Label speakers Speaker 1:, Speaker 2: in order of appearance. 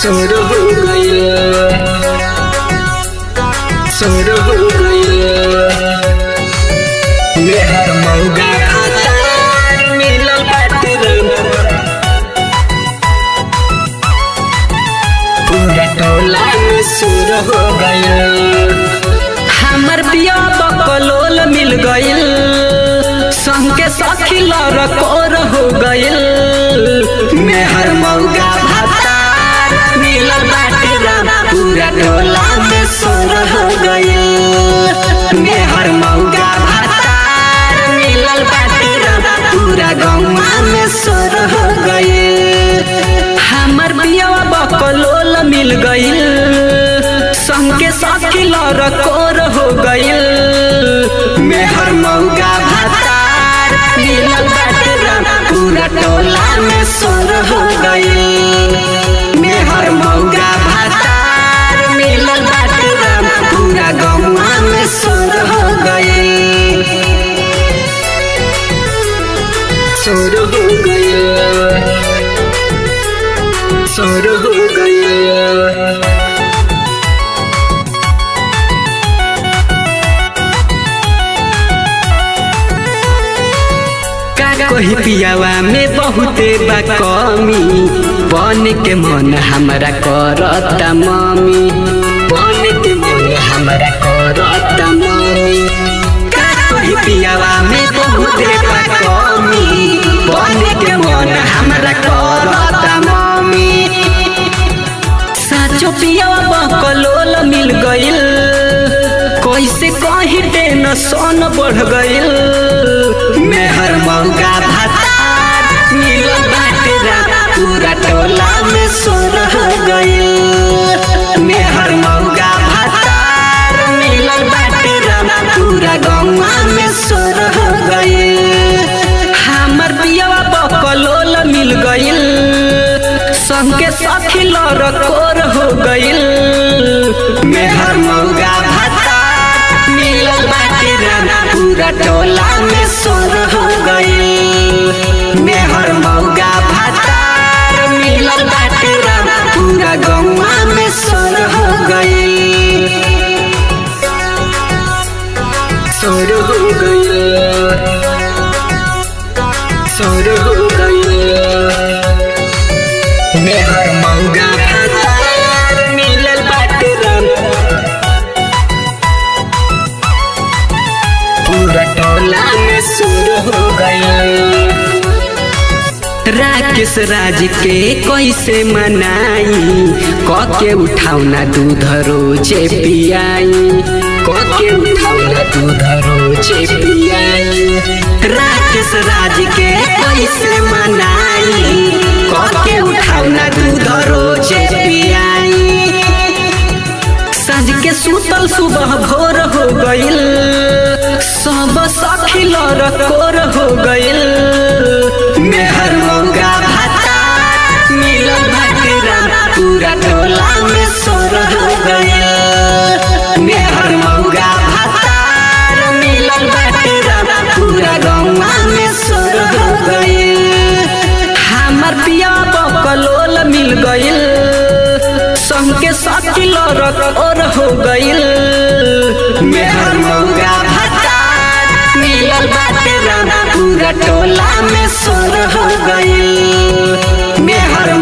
Speaker 1: शुरू हो गया शुरू हो गया मेहर मौगा खातार मिलल बाटे रंग पूरा टोला में शुरू हो गया
Speaker 2: हमर पिया बकलोल मिल गइल संग के सखी लरकोर हो गइल
Speaker 1: मेहर मौगा भातार मिलल बाटे रंग पूरा टोला में शुरू हो गया मेहर मौगा भातार मिलल बाटे रंग पूरा गौवा में शुरू हो गया
Speaker 2: हमर पिया बकलोल मिल गइल संग के सखी लरकोर हो गइल
Speaker 1: मेहर मौगा भातार मिलल बाटे रंग पूरा टोला में शुरू हो गया मेहर मौगा भातार मिलल बाटे रंग पूरा गौवा में शुरू हो गया शुरू हो गया शुरू हो गया
Speaker 2: का कही पियावा में बहुते बा कमी बन के मन हमरा करता मम्मी
Speaker 1: बन के मन हमरा करता मम्मी
Speaker 2: का कही पियावा में बहुते बा कमी बन के मन हमरा करता मम्मी साचो पियावा बकलोल मिल गइल कैसे कही टेंशन बढ़ गइल
Speaker 1: मेहर मौगा भातार मिलल बाटे रात पूरा टोला में सोर हो गइल मेहर मौगा भातार मिलल बाटे रात पूरा गौवा में सोर हो गइल
Speaker 2: हमर पियावा बकलोल मिल गइल संग के सखी लरकोर हो गइल
Speaker 1: मेहर मौगा भातार मिलल बाटे रात पूरा टोला में सोर हो गइल मेहर मौगा भातार मिलल बाटे रात पूरा गौवा में सोर हो गइल सोर हो गइल सोर हो गइल मेहर मौगा भातार मिलल बाटे रात पूरा टोला में शुरू हो गया
Speaker 2: राकेश राज के कैसे मनाई कके उठाउना दूध रोजे पियाई
Speaker 1: कोके उठाउला दूध रोजे पियाई
Speaker 2: राकेश राज के कैसे मनाई कके उठाउना दूध रोजे पियाई साँझ के सुतल सुबह भोर हो गइल सब सखी लरकोर हो गइल
Speaker 1: मेहर मौगा भातार मिलल बाटे रात पूरा टोला में सोर हो गया मेहर मौगा भातार मिलल बाटे रात पूरा गौवा में सोर हो गया
Speaker 2: हमर पिया बकलोल मिल गइल संग के सखी लरकोर हो गइल
Speaker 1: मेहर मौगा भातार मिलल बाटे रात पूरा टोला में सोर हो गइल मेहर